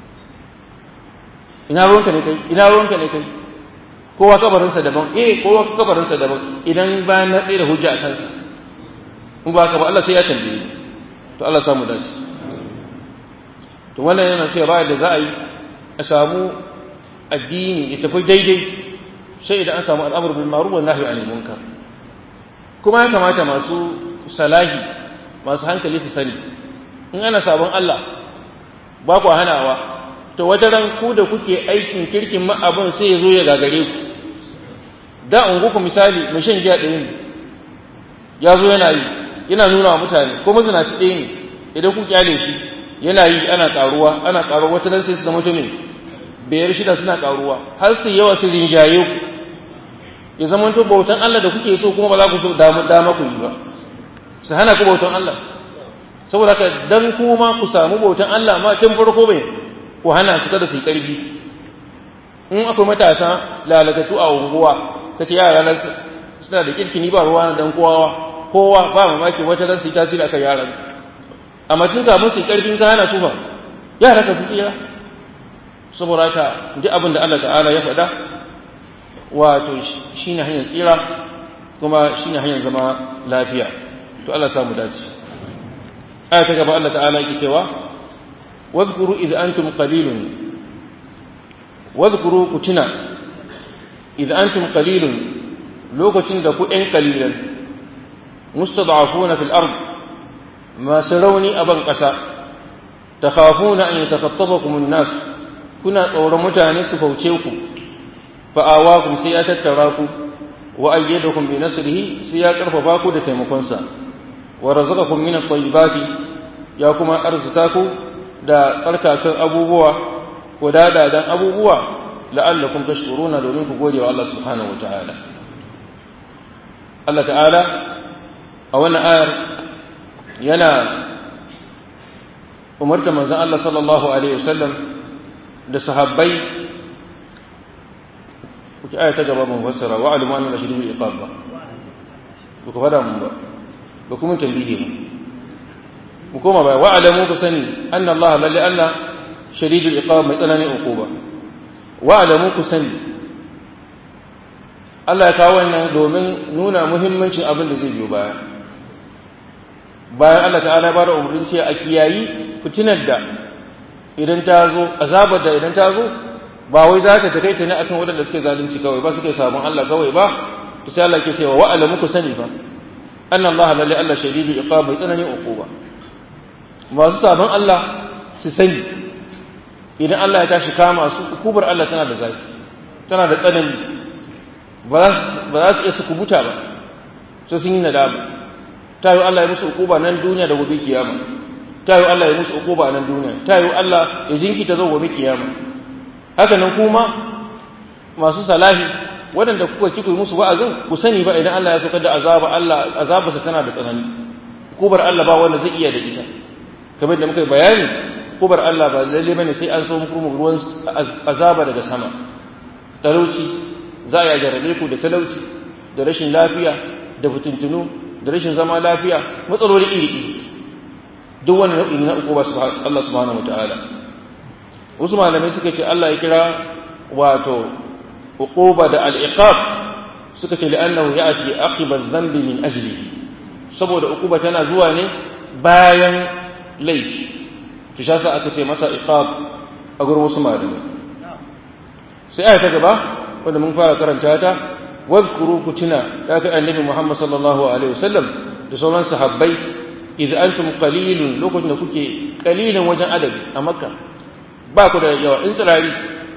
ina ruwanka ne kai ina ruwanka ne kai kowa kabarinsa daban eh kowa kabarinsa daban idan ba na tsaye da hujja a kansa in ba ka ba Allah sai ya tambaye to Allah samu dace to wannan yana cewa da za a yi a samu addini ya tafi daidai sai idan an samu al'amur bil ma'ruf wa nahyi anil munkar kuma ya kamata masu salahi masu hankali su sani in ana sabon Allah ba ku hanawa to wata ran ku da kuke aikin kirkin ma abin sai ya zo ya gagare ku da ungu ku misali mai shan giya ɗaya ne ya zo yana yi yana nuna wa mutane ko mazinaci ɗaya ne idan ku kyale shi yana yi ana ƙaruwa ana ƙaruwa wata ran sai su zama mutumin biyar shida suna karuwa har su yawa su rinjaye ku ya zama to bautan Allah da kuke so kuma ba za ku so dama dama ku yi ba su hana ku bautan Allah saboda haka dan kuma ku samu bautan Allah ma tun farko bai ku hana su kada su yi karfi in akwai matasa lalakatu a unguwa kace yara nan suna da kirkini ba ruwa dan kowa kowa ba mamaki wata ran su yi tasiri akan yaran amma tun kafin su yi karfin ka hana su ba yara ka su tsira saboda haka ji abin da Allah ta'ala ya faɗa wato shi ne hanyar tsira kuma shi ne hanyar zama lafiya to Allah samu dace aya ta gaba Allah ta'ala yake cewa wadhkuru idh antum qalilun wadhkuru kutuna idan antum qalilun lokacin da ku ɗan qalilan mustad'afuna fil ard masu rauni a ban ƙasa takhafuna an yatakhattafakum an-nas kuna tsoron mutane su fauce ku fa'awakum sai ya tattara ku wa ayyadakum bi nasrihi sai ya karfafa ku da taimakonsa wa razaqakum min at-tayyibati ya kuma arzuta ku da tsarkakan abubuwa ko dadadan abubuwa la'allakum tashkuruna domin ku gode wa Allah subhanahu wata'ala Allah ta'ala a wannan ayar yana umarta manzon Allah sallallahu alaihi wasallam da sahabbai kuke aya ta gaba mun fassara wa alimu anna shadidul iqab ba ku ka fada mun ba ba kuma tambihi ba mu koma ba wa alamu ku sani anna Allah lalle Allah shadidul iqab mai tsananin uquba wa alamu ku sani Allah ya kawo wannan domin nuna muhimmancin abin da zai biyo baya bayan Allah ta'ala ba da umarnin cewa a kiyayi fitinar da idan ta zo azabar da idan ta zo ba wai za ta takaita ne akan waɗanda suke zalunci kawai ba suke sabon Allah kawai ba to sai Allah ke cewa wa alamu ku sani fa anna Allah lalle Allah shadidu iqab bai tsananin uquba masu sabon Allah su sani idan Allah ya tashi kama su hukubar Allah tana da zafi tana da tsanani ba za su iya su kubuta ba sai sun yi nadama ta yi Allah ya musu hukuba nan duniya da gobe kiyama ta yi Allah ya musu hukuba nan duniya ta yi Allah ya jinkita zo gobe kiyama haka nan kuma masu salahi waɗanda kuka ci ku musu wa'azin ku sani ba idan Allah ya saukar da azaba Allah azabarsa tana da tsanani hukubar Allah ba wanda zai iya da ita kamar da muka yi bayani hukubar Allah ba lalle bane sai an so muku ruwan azaba daga sama talauci za a jarrabe ku da talauci da rashin lafiya da fitintunu da rashin zama lafiya matsaloli iri-iri duk wani nau'i na uku ba Allah subhanahu wataala wasu malamai suka ce Allah ya kira wato uquba da al-iqab suka ce li'annahu ya'ti aqiba dhanbi min ajlihi saboda uquba tana zuwa ne bayan laifi to shi yasa aka ce masa iqab a gurin wasu malamai sai aya ta gaba wanda mun fara karanta ta واذكروا كتنا ذاك النبي محمد صلى الله عليه وسلم لسولان صحابي إذا أنتم قليل لو كنت كوكي قليلا وجن أدب أمكة باكو دا يوا إن تراري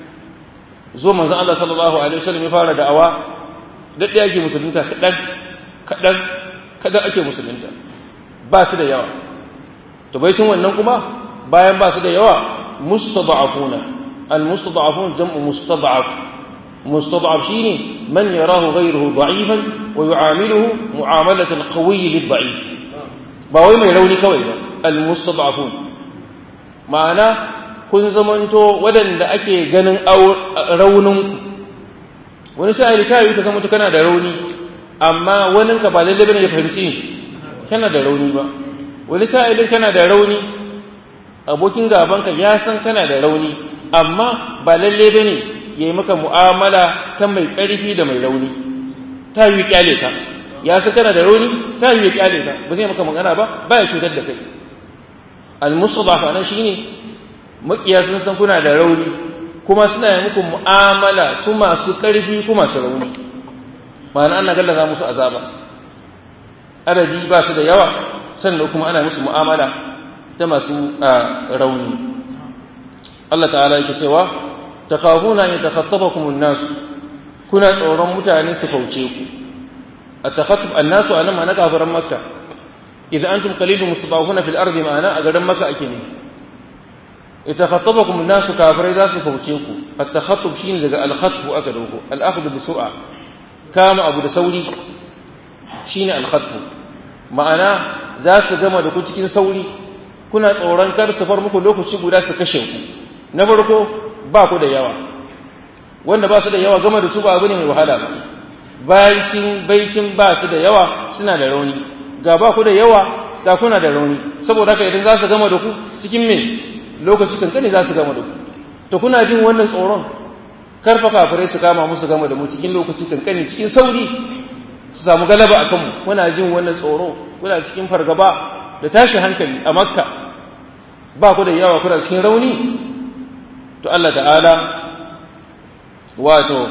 zo manzon Allah sallallahu alaihi wasallam ya fara da'awa dadda yake musulunta kadan kadan kadan ake musulunta ba su da yawa to bai sun wannan kuma bayan ba su da yawa mustada'afuna al mustada'afun jam'u mustada'af مستضعف شيني من يراه غيره ضعيفا ويعامله معاملة القوي للضعيف باوي ما يلوني كوي المستضعفون معنى kun zamanto waɗanda ake ganin rauninku wani sa'ili ta yi ka zama kana da rauni amma wani ka ba lalle bane ya fahimci kana da rauni ba wani sa'ilin kana da rauni abokin gabanka ya san kana da rauni amma ba lalle bane ya yi maka mu'amala ta mai ƙarfi da mai rauni ta yi kyale ka ya san kana da rauni ta yi kyale ka ba zai maka magana ba ba ya cutar da kai al-mustadaf anan shine makiya sun san kuna da rauni kuma suna yi muku mu'amala su masu ƙarfi kuma masu rauni ma'ana ana gallaza musu azaba adadi ba su da yawa sannan kuma ana musu mu'amala ta masu rauni Allah ta'ala yake cewa takhafuna an yatakhattafakum an-nas kuna tsoron mutane su fauce ku at-takhattuf an-nas anan ma na kafiran makka idan antum qalilun mustadafuna fil ardi ma'ana a garin makka ake ne yatakhattafakum an-nas kafirai za su fauce ku at-takhattuf shine daga al-khatf aka dauko al-akhdh bi sur'a kama abu da sauri shine al-khatf ma'ana za su gama da ku cikin sauri kuna tsoron kar su far muku lokaci guda su kashe ku na farko ba ku da yawa wanda ba su da yawa gama da su ba abu ne mai wahala ba bayan baikin ba su da yawa suna da rauni ga ba ku da yawa ga kuna da rauni saboda haka idan za su gama da ku cikin me lokaci kankani za su gama da ku to kuna jin wannan tsoron karfa kafirai su kama musu gama da mu cikin lokaci kankani cikin sauri su samu galaba a kanmu muna jin wannan tsoro kuna cikin fargaba da tashin hankali a makka ba ku da yawa kuna cikin rauni to Allah ta'ala wato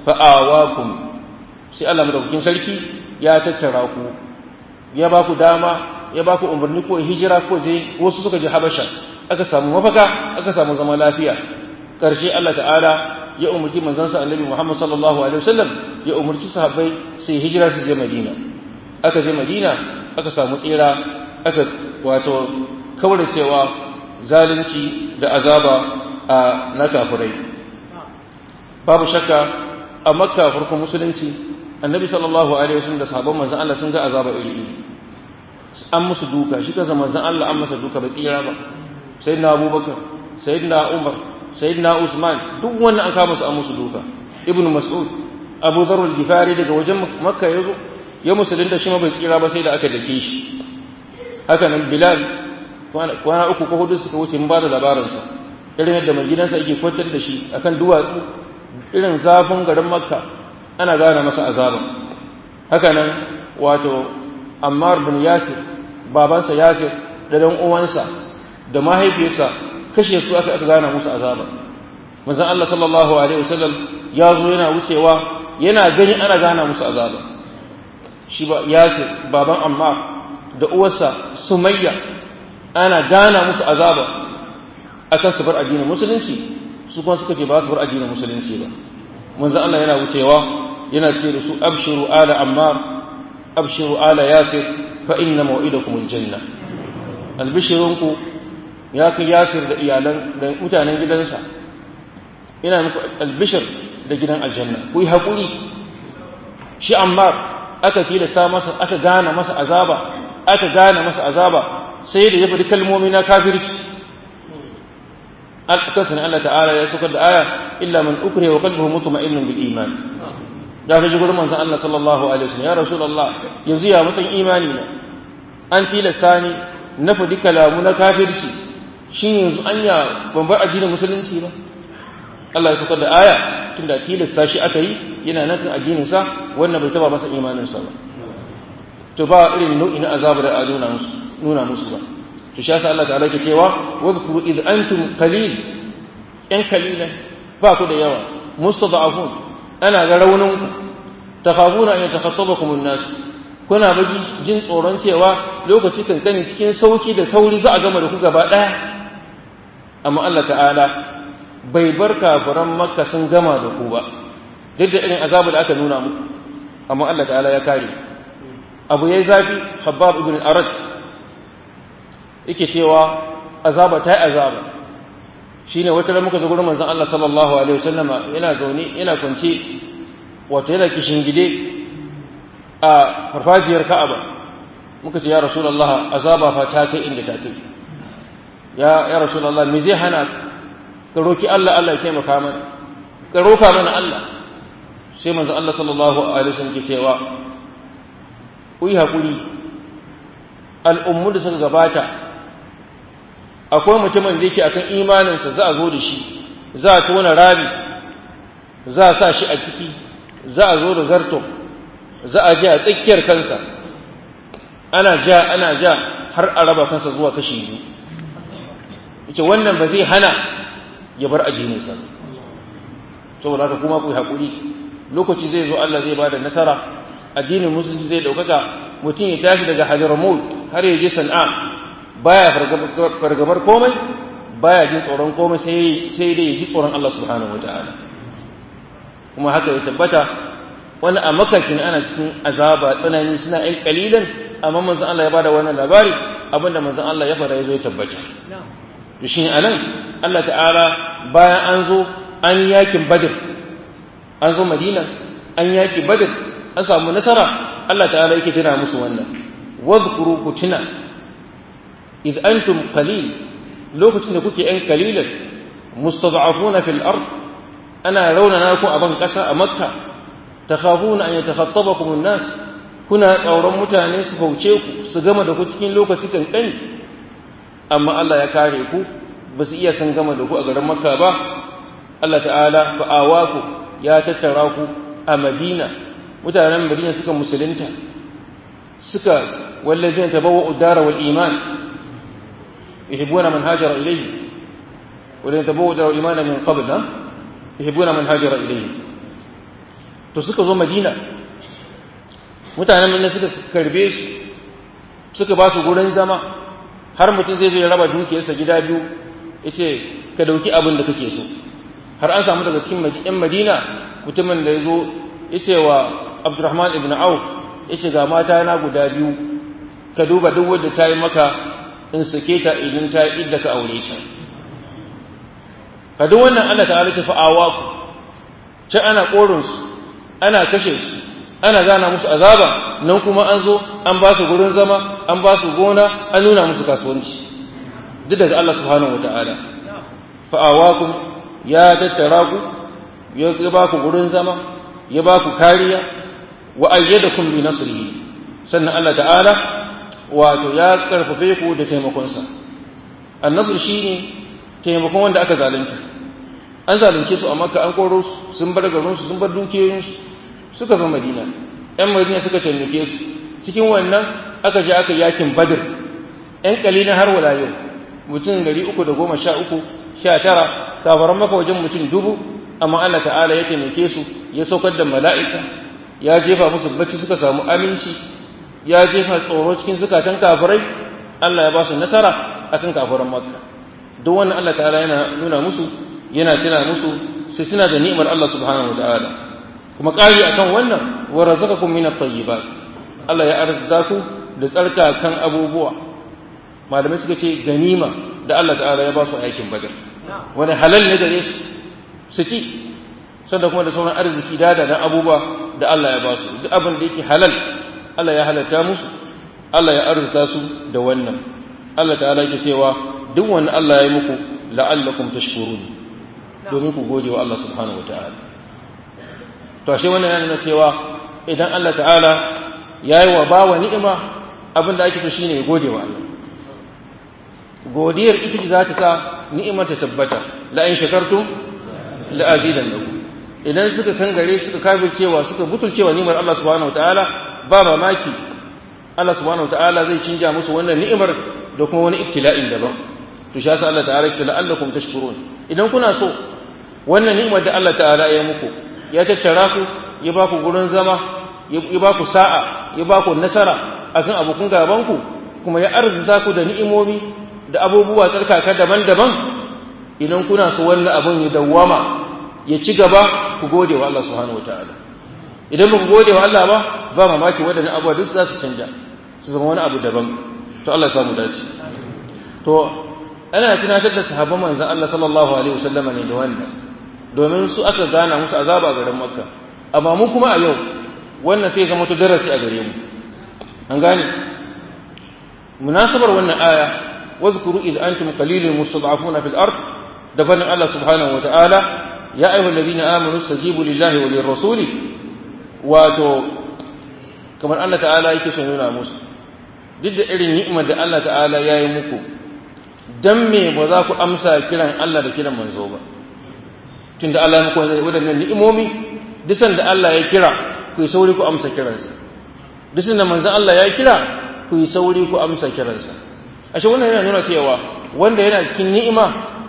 fa'awakum sai Allah madaukakin sarki ya tattara ku ya ba ku dama ya ba ku umarni ko hijira ko je wasu suka je habasha aka samu mafaka aka samu zama lafiya karshe Allah ta'ala ya umarci manzansa annabi Muhammad sallallahu alaihi wasallam ya umarci sahabbai sai hijira su je Madina aka je Madina aka samu tsira aka wato kawar cewa zalunci da azaba a na kafirai babu shakka a makka farkon musulunci annabi sallallahu alaihi wasallam da sahabban manzon Allah sun ga azaba iri iri an musu duka shi kansa manzon Allah an masa duka bai tsira ba sayyidina Abubakar sayyidina Umar sayyidina Usman duk wannan an kama su an musu duka ibnu Mas'ud Abu Dharr al-Ghifari daga wajen Makka yazo ya musulunta shi ma bai tsira ba sai da aka dake shi haka nan Bilal kwana uku ko hudu suka wuce mun ba da labarinsa irin yadda mai gidansa yake kwantar da shi akan duwatsu irin zafin garin makka ana gane masa azaba haka nan wato ammar bin yasir babansa yasir da dan uwansa da mahaifiyarsa kashe su aka aka gane musu azaba manzon Allah sallallahu alaihi wasallam ya zo yana wucewa yana gani ana gane musu azaba shi ba yasir baban ammar da uwarsa sumayya ana gana musu azaba akan su bar addinin musulunci su kuma suka ce ba su bar addinin musulunci ba manzo Allah yana wucewa yana ce da su abshiru ala ammar abshiru ala yasir fa inna maw'idakum aljanna albishirunku ya kai yasir da iyalan da mutanen gidansa ina muku albishir da gidan aljanna ku yi hakuri shi ammar aka tilasta masa aka gana masa azaba aka gana masa azaba sai da ya faɗi kalmomi na kafirci alƙasar Allah ta'ala ya saukar da aya illa man ukriha wa qalbuhu mutma'innun bil iman da ka ji gurin manzon Allah sallallahu alaihi wasallam ya rasulullah yanzu ya matsayin imani na an tilasta ni na faɗi kalamu na kafirci shin yanzu anya ban bar addinin musulunci ba Allah ya saukar da aya tunda tilasta shi aka yi yana nan kan addinin sa wannan bai taba masa imanin sa ba to ba irin nau'i na azabar da a nuna musu nuna musu ba to shi yasa Allah ta'ala ke cewa wadhkuru id antum qalil yan kalilan ba ku da yawa mustada'afun ana ga raunin ku takhafuna an yatakhattabakum an-nas kuna baji jin tsoron cewa lokaci kankani cikin sauki da sauri za a gama da ku gaba daya amma Allah ta'ala bai bar kafiran makka sun gama da ku ba duk da irin azabu da aka nuna muku amma Allah ta'ala ya kare abu yayi zafi khabbab ibn arad yake cewa azaba ta yi azaba shine wata ran muka zo gurin manzon Allah sallallahu alaihi wasallama yana zaune yana kwance wato yana gide a farfajiyar Ka'aba muka ce ya Rasulullah azaba fa ta kai inda ta kai ya ya Rasulullah me zai hana ka roki Allah Allah ya taimaka mana ka roka mana Allah sai manzon Allah sallallahu alaihi wasallam ke cewa ku yi hakuri al'ummu da suka gabata akwai mutumin da yake akan imaninsa za a zo da shi za a tona rami za a sa shi a ciki za a zo da zarto za a ja a tsakiyar kansa ana ja ana ja har a raba kansa zuwa kashi biyu yace wannan ba zai hana ya bar ajininsa saboda haka kuma ku haƙuri lokaci zai zo Allah zai bada nasara addinin musulunci zai ɗaukaka mutum ya tashi daga hajaramut har ya je sana'a baya fargabar komai baya jin tsoron komai sai dai ya ji tsoron Allah subhanahu wa ta'ala kuma haka ya tabbata wani a makakin ana cikin azaba tsanani suna yin kalilan amma manzon Allah ya bada wannan labari abinda manzon Allah ya fara ya zo ya tabbata to shi anan Allah ta'ala bayan an zo an yakin badr an zo madina an yaki badr an samu nasara Allah ta'ala yake tuna musu wannan wadhkuru ku tuna إذ أنتم قليل لو كنت كنت أن قليلا مستضعفون في الأرض أنا لون ناكو أبن كسا مكة تخافون أن يتخطبكم الناس كنا أورم متاني سفوشيكو سجمع دكو تكين لو كسكن كني أما الله يكاريكو بس إيا سنجمع دكو أقرم مكة با الله تعالى فآواكو يا تتراكو أمدينة mutanen Madina suka musulunta suka wallazina tabawwa'u ad-dara wal iman يحبون من هاجر إليه والذين تبوأوا الإيمان من قبل يحبون من هاجر إليه to suka zo madina mutanen nan suka karbe su suka ba su gurin zama har mutum zai zo ya raba dukiyarsa gida biyu yace ka dauki abin da kake so har an samu daga cikin yan madina mutumin da ya zo yace wa abdurrahman ibn auf yace ga mata na guda biyu ka duba duk wadda ta yi maka in sake ta idan ta yi idda ka aure ta ka duk wannan Allah ta'ala ta fa'awa ku ce ana korin su ana kashe su ana gana musu azaba nan kuma an zo an ba su gurin zama an ba su gona an nuna musu kasuwanci duk daga Allah subhanahu wata'ala fa'awakum ya tattara ku ya ba ku gurin zama ya ba ku kariya wa ayyadakum bi nasrihi sannan Allah ta'ala wato ya karfafe ku da taimakonsa annasr shine taimakon wanda aka zalunta an zalunce su a makka an koro su sun bar garin su sun bar dukiyoyin su suka zo madina yan madina suka taimake su cikin wannan aka je aka yakin badr yan kalilin har wala yau mutum gari uku da goma sha uku sha tara kafaran maka wajen mutum dubu amma Allah ta'ala ya taimake su ya saukar da mala'ika ya jefa musu bacci suka samu aminci ya jefa tsoro cikin zukatan kafirai Allah ya ba su nasara akan kafiran makka duk wannan Allah ta'ala yana nuna musu yana tuna musu su suna da ni'imar Allah subhanahu wata'ala kuma ƙari akan wannan wa razaqakum min at-tayyibat Allah ya arzuta ku da tsarkakan abubuwa malamai suka ce ganima da Allah ta'ala ya ba su aikin badar wani halal ne gare su su ci sannan kuma da sauran arziki da da abubuwa da Allah ya ba su duk abin da yake halal Allah ya halatta musu Allah ya arzuta su da wannan Allah ta'ala yake cewa duk wani Allah ya yi muku la'allakum tashkurun domin ku gode wa Allah subhanahu wataala to ashe wannan yana nuna cewa idan Allah ta'ala ya yi wa bawa ni'ima abin da ake so shine ya gode wa Allah godiyar ita ce za ta sa ni'imar ta tabbata la in shakartum la azidannakum idan suka kangare suka kafircewa suka butulcewa ni'imar Allah subhanahu wataala ba mamaki Allah subhanahu wataala zai canja musu wannan ni'imar da kuma wani ibtila'in daban to shi yasa Allah ta'ala ya la'allakum tashkurun idan kuna so wannan ni'imar da Allah ta'ala ya muku ya tattara ku ya ba ku gurin zama ya ba ku sa'a ya ba ku nasara akan abokan gaban ku kuma ya arzuta ku da ni'imomi da abubuwa tsarkaka daban-daban idan kuna so wannan abun ya dawwama ya ci gaba ku gode wa Allah subhanahu wataala idan ba ku gode wa Allah ba ba mamaki waɗannan abubuwa duk za su canja su zama wani abu daban to Allah ya samu dace to ana tunatar da sahabban manzon Allah sallallahu alaihi wasallama ne da wannan domin su aka gana musu azaba a garin Makka amma mu kuma a yau wannan sai zama to darasi a gare mu an gane munasabar wannan aya واذكروا إذ أنتم قليل مستضعفون في الأرض دفن الله سبحانه وتعالى يا أيها الذين آمنوا استجيبوا لله وللرسول واتو كما الله تعالى يكسنون موسى duk da irin ni'imar da Allah ta'ala ya yi muku dan me ba za ku amsa kiran Allah da kiran manzo ba tunda Allah ya muku wadannan ni'imomi duk da Allah ya kira ku yi sauri ku amsa kiransa duk da manzon Allah ya kira ku yi sauri ku amsa kiransa ashe wannan yana nuna cewa wanda yana cikin ni'ima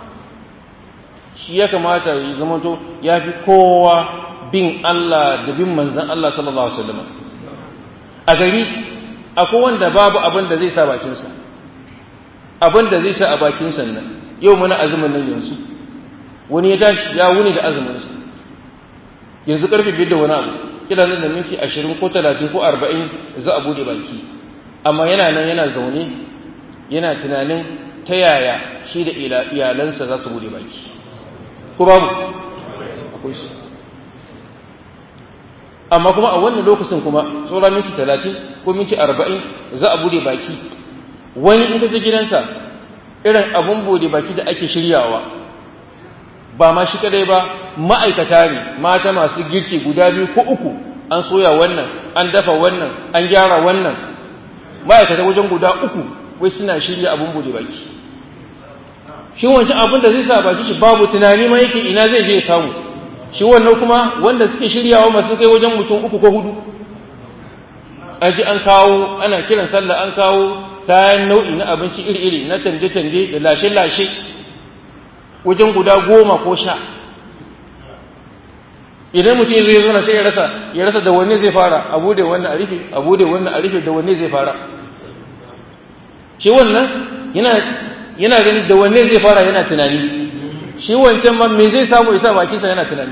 shi ya kamata ya zamanto ya fi kowa bin Allah da bin manzan Allah sallallahu alaihi wasallam a gari akwai wanda babu abin da zai sa bakinsa abin da zai sa a bakinsa nan yau muna azumin nan yanzu wani ya tashi ya wuni da azuminsa yanzu karfe biyar da wani abu kila nan da minti ashirin ko talatin ko arba'in za a bude baki amma yana nan yana zaune yana tunanin ta yaya shi da iyalansa za su bude baki ko babu akwai su amma kuma a wannan lokacin kuma tsora minti talatin ko minti arba'in za a bude baki wani in ka je gidansa irin abun bude baki da ake shiryawa ba ma shi kadai ba ma'aikata ne mata masu girki guda biyu ko uku an soya wannan an dafa wannan an gyara wannan ma'aikata wajen guda uku wai suna shirya abun bude baki shi wancan abin da zai sa baki shi babu tunani ma yake ina zai je ya samu shi wannan kuma wanda suke shiryawa masu kai wajen mutum uku ko hudu an ji an kawo ana kiran sallah an kawo kayan nau'i na abinci iri-iri na canje-canje da lashe-lashe wajen guda goma ko sha idan mutum zai zo na sai ya rasa ya rasa da wanne zai fara abu da wannan a rufe abu da wannan a rufe da wanne zai fara shi wannan yana yana ganin da wanne zai fara yana tunani shi wancan ma me zai samu isa bakinsa yana tunani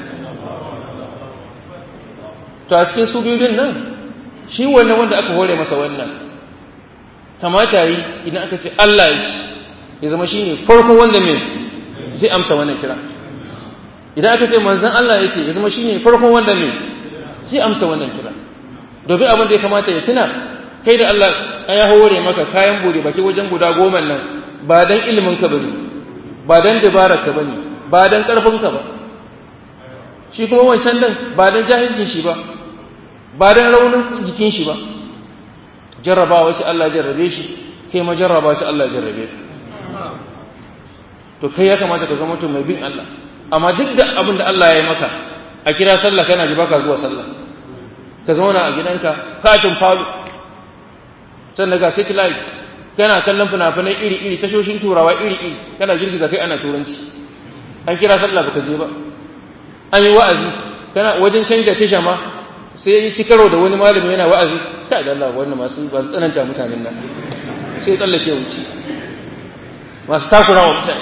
to a cikin su biyu nan shi wannan wanda aka hore masa wannan kamata yi idan aka ce Allah ya ya zama shine farko wanda me zai amsa wannan kira idan aka ce manzon Allah yake ya zama shine farkon wanda me zai amsa wannan kira domin abin da ya kamata ya tuna kai da Allah ya hore maka kayan bude baki wajen guda goma nan ba dan ilimin ka bane ba dan dabarar ka bane ba dan karfin ka ba shi kuma wancan dan ba dan jahilcin shi ba ba dan raunin jikin shi ba jarrabawa shi Allah jarrabe shi kai ma jarraba shi Allah jarrabe ka to kai ya kamata ka zama mutum mai bin Allah amma duk da abin da Allah ya yi maka a kira sallah kana ji baka zuwa sallah ka zauna a gidanka katin falo sannan ga satellite kana kallon fina-finai iri-iri tashoshin turawa iri-iri kana girgiza kai ana turanci an kira sallah baka je ba an yi wa'azi kana wajen canja tasha ma sai yi karo da wani malami yana wa'azi ta da Allah wannan masu ba su tsananta mutanen nan sai tsallake wuce masu takura wa mutane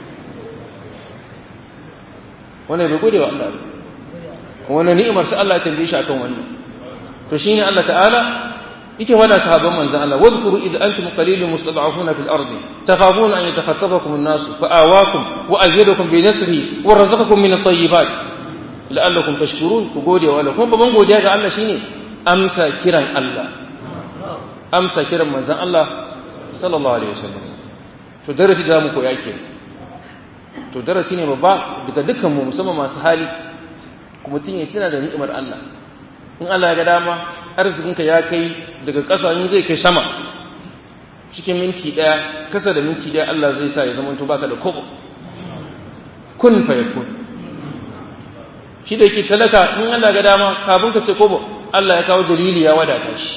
wannan bai gode wa Allah ba wannan ni'imar sa Allah ya tambaye shi akan wannan to shine Allah ta'ala yake wada sahabban manzon Allah wadhkuru idh antum qalilun mustad'afuna fil ardi takhafuna an yatakhatafakum an-nas fa'awakum wa azidakum bi nasrihi wa razaqakum min at-tayyibat la'allakum tashkurun ku gode wa Allah kuma babban godiya ga Allah shine amsa kiran Allah amsa kiran manzon Allah sallallahu alaihi wasallam to darasi da mu koya ke to darasi ne babba daga dukkan mu musamman masu hali kuma mutum ya tuna da ni'imar Allah in Allah ya ga dama arzikinka ya kai daga ƙasa in zai kai sama cikin minti ɗaya kasa da minti ɗaya Allah zai sa ya zama to baka da kobo kun fa yakun shi da yake talaka in Allah ga dama kafin ka ce kobo Allah ya kawo dalili ya wadata shi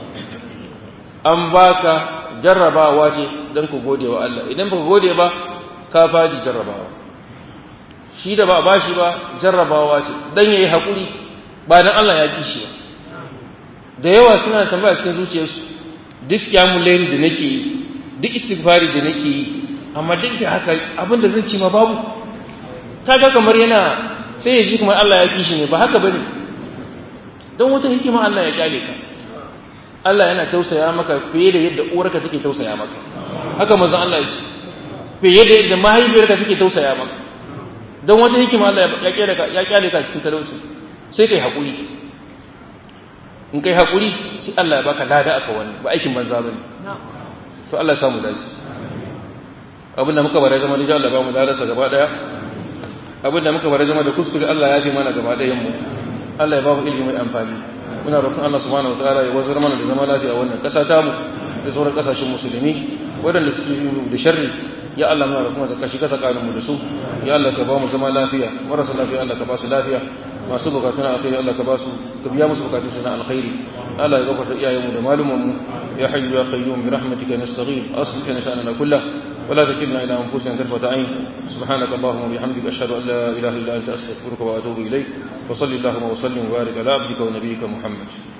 an baka jarrabawa ce don ku gode wa Allah idan baka gode ba ka faɗi jarrabawa shi da ba a bashi ba jarrabawa ce dan yayi hakuri ba dan Allah ya kishi ba da yawa suna tambaya cikin zuciyarsu duk kyamun laili da nake yi duk istighfari da nake yi amma duk da haka abin da zan ci ma babu kaga kamar yana sai ya ji kuma Allah ya kishi ne ba haka bane don wata hikima Allah ya kyale ka Allah yana tausaya maka fiye da yadda uwarka take tausaya maka haka manzon Allah ya ce fiye da yadda mahaifiyarka take tausaya maka don wata hikima Allah ya kyale ka ya kyale ka cikin talauci sai kai hakuri in kai hakuri sai Allah ya baka lada aka wani ba aikin banza bane to Allah ya samu dace abinda muka bare zama da Allah ba mu ladarsa gaba daya abinda muka bare zama da kuskure Allah ya fi mana gaba dayan mu Allah ya ba mu ilimi mai amfani muna roƙon Allah subhanahu wataala ya wazar mana da zama lafiya wannan ƙasa ta mu da sauran ƙasashen musulmi waɗanda suke yi da sharri ya Allah muna roƙon ka shiga tsakanin mu da su ya Allah ka ba mu zama lafiya marasa lafiya Allah ka ba su lafiya masu bukatu na alkhairi Allah ka ba su ka biya musu bukatun su na alkhairi Allah ya gafarta iyayenmu da malumanmu ya hayyu ya qayyum bi rahmatika nastaghith aslih lana sha'nana kullahu ولا تكلنا إلى أنفسنا طرفة عين سبحانك اللهم وبحمدك أشهد أن لا إله إلا أنت أستغفرك وأتوب إليك وصل اللهم وسلم وبارك على عبدك ونبيك محمد